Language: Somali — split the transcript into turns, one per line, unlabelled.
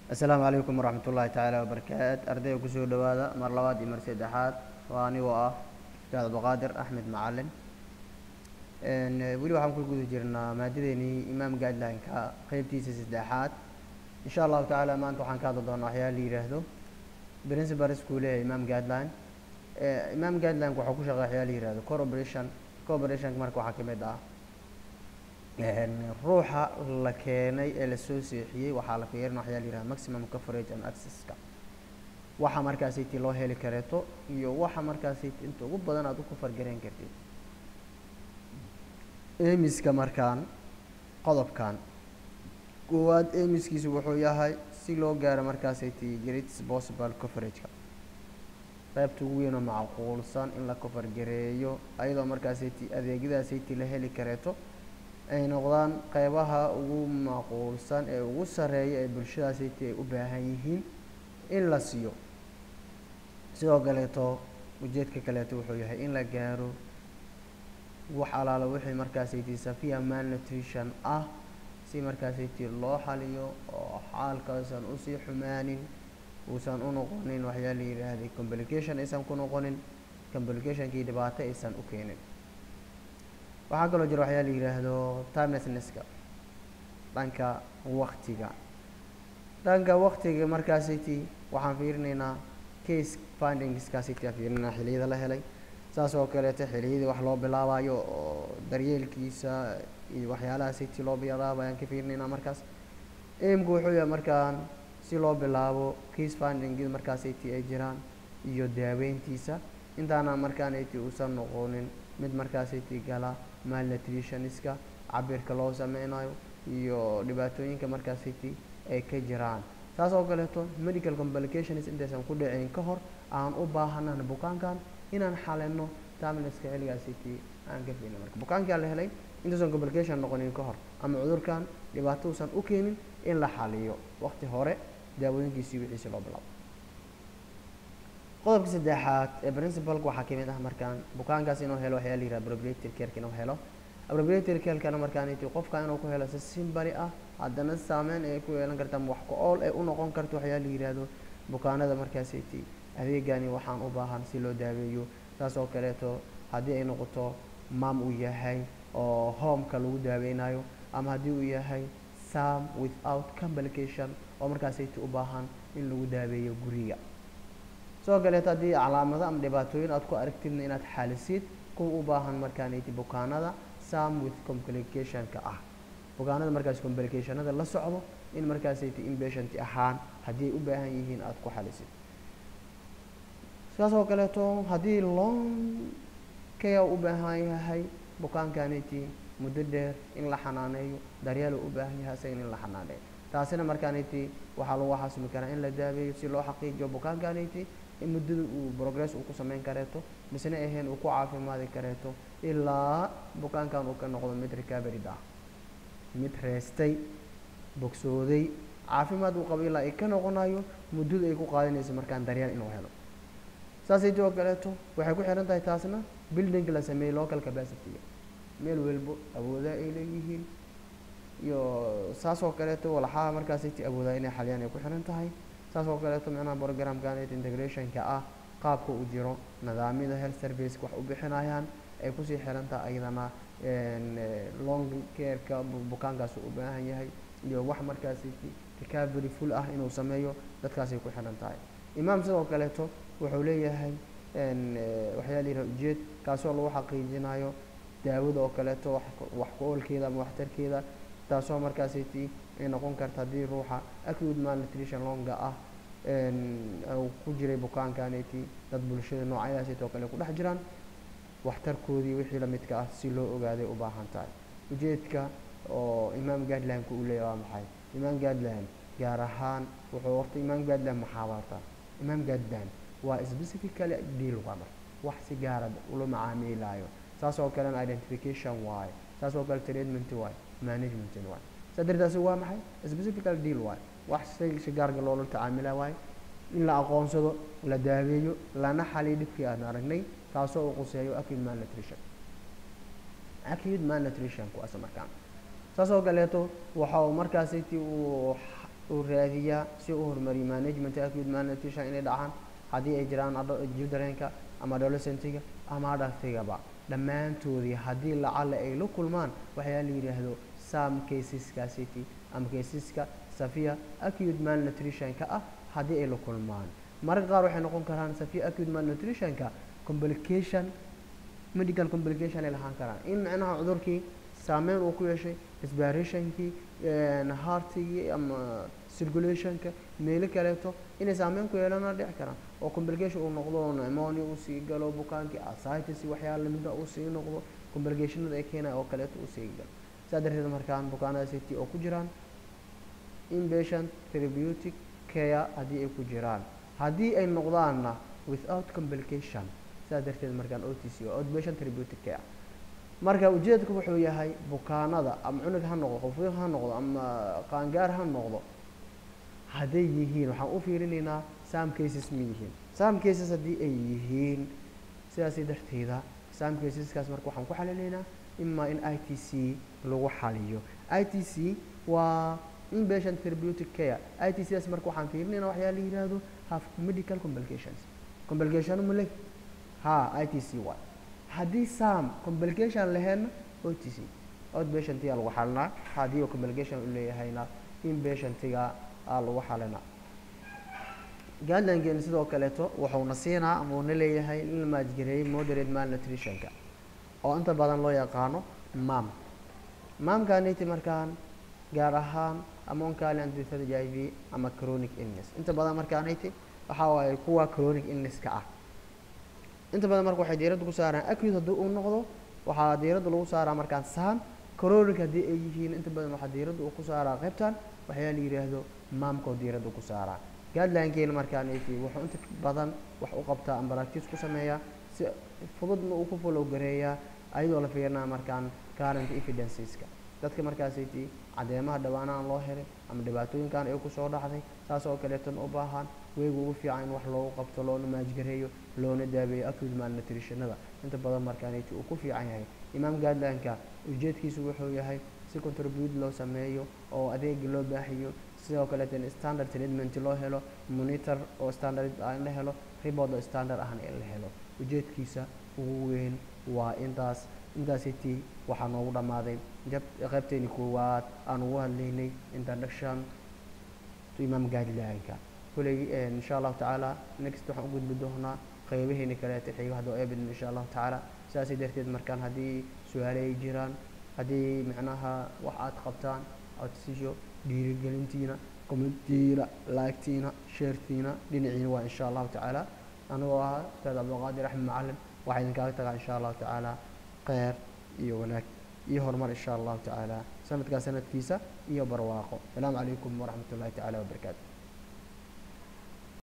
asalaamu calaykum waraxmat ullaahi tacaala wabarakaat ardayga kusoo dhowaada mar labaad iyo mar saddexaad waa anigoo ah ustaad abduqaadir axmed macalin weli waxaan ku guda jirnaa maadadeenii imaam guideline-ka qeybtiisa saddexaad insha allahu tacaala maanta waxaan ka hadli doonaa waxyaala la yidhaahdo principal school leeyahay imaam guideline imaam guideline-ka waxaa ku shaqeeya waxyaala la yihahdo corporation corporationka marka waxaa kamid ah ruuxa la keenay ee lasoo seexiyey waxaa la fiirina waxyaa la yihahda maximum coverage and accesska waxa markaasiti loo heli kareeto iyo waxa markaasiti inta ugu badan aad u kufargarayn kartid emiska markaan qodobkan koowaad emiskiisu wuxuu yahay si loo gaaro markaasiti greatest possible coverageka qaybta ugu weyn oo macquulsan in la covergareeyo ayadoo markaasiti adeegyadaasiti la heli kareeto ay noqdaan qeybaha ugu macquulsan ee ugu sareeya ee bulshadaasiti ay u baahan yihiin in la siiyo sidoo kaleeto ujeedka kaleeto wuxuu yahay in la gaaro wax alaala wixii markaasiti safiya malnutrition ah si markaasiti loo xaliyo oo xaalkausan usii xumaanin uusan u noqonin waxyaa la yidhaahday complication aysan ku noqonin complicationkii dhibaato aysan u keenin waxaa kaloo jira waxyaa la yidhaahdo timelessnesska dhanka waktiga dhanka waktiga markaasiti waxaan fiirinaynaa case findingskaasiti aan fiirinaa xiliyada la helay saas oo kaleeto xiliyadii wax loo bilaabayo oo daryeelkiisa iyo waxyaalahaasiti loo bilaabayo aan ka fiirinaynaa markaas aimku wuxuu yahay markaan si loo bilaabo case findingid markaasiti ay jiraan iyo daaweyntiisa intaana markaaniti uusan noqonin mid markaasiti gala malnutritionska cabirka loo sameynayo iyo dhibaatooyinka markaasiti ay ka jiraan saas oo kaleeto medical complications intaysan ku dhicin ka hor aan u baahanaan bukaankan inaan xalino tamleska xilligaasiti aan ka fiilin marka bukaankaa la helay intaysan complication noqonin ka hor ama cudurkan dhibaato uusan u keenin in la xaliyo waqti hore daawooyinkiisii wixiisi loo bilaabo qodobka saddexaad ee principalka waxaa kamid ah markaan bukaankaas inuu helo waxyaa la yihahda appropriated careka inuu helo appropriated carekana markaaniti qofka inuu ku helo si simbali ah haddana saameyn ay ku yeelan karta ama wax ku ool ay u noqon karto waxyaa la yihahdo bukaanada markaasiti adeegani waxaan u baahan si loo daaweeyo saas oo kaleeto haddii ay noqoto mam uu yahay oo homeka lagu daaweynayo ama haddii uu yahay sam without complication oo markaasiti u baahan in lagu daaweeyo guriga sidoo kaleeto haddii calaamado ama dhibaatooyin aad ku aragtidna inaad xalisid kuwa u baahan markaaniti bukaanada sam with complicationka ah bukaanada markaas complicationada la socdo in markaasiti inpatient ahaan haddii ay u baahan yihiin aada ku xalisid sidaas oo kaleeto haddii long care u baahan yahay bukaankaniti muddo dheer in la xanaaneeyo daryeelo u baahan yahay isagan in la xanaaneeyo taasina markaaniti waxaa lagu xasumi karaa in la daaweeyo si loo xaqiijiyo bukaankaniti in muddada uu progress uu ku sameyn kareeto misna ahayn uu ku caafimaadi kareeto ilaa bukaankan uu ka noqdo mid recoverid ah mid reestay bogsooday caafimaad uu qabo ilaa ay ka noqonayo muddada ay ku qaadanayso markaan daryeel inuu helo saasayto oo kaleeto waxay ku xihan tahay taasna building la sameeyey local capacity-ga meel walbo awoodaha ay leeyihiin iyo saas oo kaleeto walaxaha markaasiti awoodaa inay xaliyaan ay ku xihan tahay saas oo kaleeto micnaha programkanet integrationka ah qaabka uu jiro nidaamyada health service wax u bixinayaan ay kusii xiran tahay ayadana long careka bukaankaas u baahan yahay iyo wax markaasiti recovery full ah inuu sameeyo dadkaasay ku xiran tahay imaam sidoo kaleeto wuxuu leeyahay waxyaa la yidhaha ujeed kaasoo lagu xaqiijinayo daawada oo kaleeto wax ku oolkeeda ama waxtarkeeda taasoo markaasiti ay noqon karta haddii ruuxa acute malnutrition longa ah uu ku jiray bukaankaniti dad bulshada noocyadaasiti oo kale ku dhex jiraan waxtarkoodii wixii lamidka ah si loo ogaaday u baahan tahay ujeedka oo imaam guideline-ka uu leeyahy waa maxay imaam guideline gaar ahaan wuxuu horta imaam guideline maxaa barta imaam guideline waa specifically deal waa marka wax si gaara ula macaamiilaayo saas oo kalena identification waaye saas oo kale treatment waaye management waaye saa dartaasi waa maxay specifical deal waaye wax si si gaarga loola tacaamila waaye in la aqoonsado la daaweeyo lana xaliyo dhibkii aan aragnay kaasoo uu quseeyo acute malnutrition acute malnutrition kuwaas markaan saas oo kaleeto waxa uu markaasiti uu uu raadiyaa si uu horumariyo management acute malnutrition inay dhacaan haddii ay jiraan childrenka ama adolescentiga ama adultigaba dhammaantoodii haddii lacala ay la kulmaan waxyaa la yidhaahdo sam caseskaasiti ama caseska safiya acute malnutritionka ah haddii ay la kulmaan mararka qaar waxay noqon karaan safiya acute malnutritionka complication medical complication ay lahaan karaan in micnaha cudurkii saameyn uu ku yeeshay respirationkii heartigii ama circulationka meelo kaleeto inay saameyn ku yeelana dhici karaan oo complication uu noqdo pneumonia uu sii galo bukaankii ascitis waxyaala lamida uu sii noqdo complicationada ay keenaya oo kaleeto uu sii galo saa darteed markaan bukaanada city oo ku jiraan inpatient therapeutic care haddii ay ku jiraan haddii ay noqdaanna without complication saa darteed markaan o t c oo outpatient therapeutic care marka ujeedku wuxuu yahay bukaanada ama cunug ha noqdo qofiq ha noqdo ama qaangaar ha noqdo hadday yihiin waxaan u fiirinaynaa sam cases ma yihiin sam cases haddii ay yihiin sidaasi darteeda sam caseskaas marka waxaan ku xalinaynaa imaa in i t c lagu xaliyo i t c waa inpatient therapeutic care i t c daas marka waxaan fiirinaynaa waxyaa la yidhaahdo have medical complications complication ma leh ha i t c waay haddii sam complication laheedna o t c outpatientiga lagu xalinaa haddii uu complication u leeyahayna inpatientiga aa lagu xalinaa guidelinekeen sidoo kaleeto wuxuuna siinaa ama uuna leeyahay in la maajgareeyey moderate malnutritionka oo inta badan loo yaqaano mam mamkaniti markaan gaar ahaan amoncalian disease i v ama chronic illness inta badan markaaniti waxaa waaye kuwa chronic illnesska ah inta badan marka waxay diiradda ku saaraan acute haddii uu noqdo waxaa diiradda lagu saaraa markaan sam chronic haddii ay yihiin inta badan waxaa diiradda uu ku saaraa qaybtan waxyaa la yidhaahdo maamkoo diiradda ku saaraa guidelinekeen markaan wuxuu inta badan wax u qabtaa ama practice ku sameeyaa si fududna uu ku follow gareeyaa ayadoo la fiirinaa markaan current evidenceska dadka markaasiti cadeemaha dhawaanahan loo helay ama dhibaatooyinkan ay kusoo dhacday saas oo kaleetan u baahan weegu ugu fiican in wax loogu qabto loona maajgareeyo loona daabeeyo acute malnutritionada inta badan markaaniti uu ku fiican yahay imaam guidelineka ujeedkiisu wuxuu yahay si contribute loo sameeyo oo adeegi loo baahiyo sidoo kaleetan standard treatment loo helo monitor oo standard ah in la helo report oo standard ahna in la helo ujeedkiisa ugu weyn waa intaas intaasiti waxaa noogu dhammaaday jab qaybteeni koowaad aan ugu hadlaynay introduction to imam guidelineka kuley insha allahu tacaala next waxaan u gudbi doonaa qeybaheeni kaleeta xigo haddoo eebidin insha allahu tacaala sidaasay darteed markaan haddii su-aale ay jiraan haddii macnaha wax aad qabtaan codsiyo dhiirigelintiina commentiina laagtiina sheertiina dhinaciina waa insha allahu tacaala anigoo ahaa ustaad cabdulqaadir axmed macalin waxaa idinkaaga tagaa insha allahu tacaala kheyr iyo wanaag iyo horumar insha allahu tacaala sanadkaa sanadkiisa iyo barwaaqo asalaamu calaykum waraxmat ullahi tacaala wabarakaatu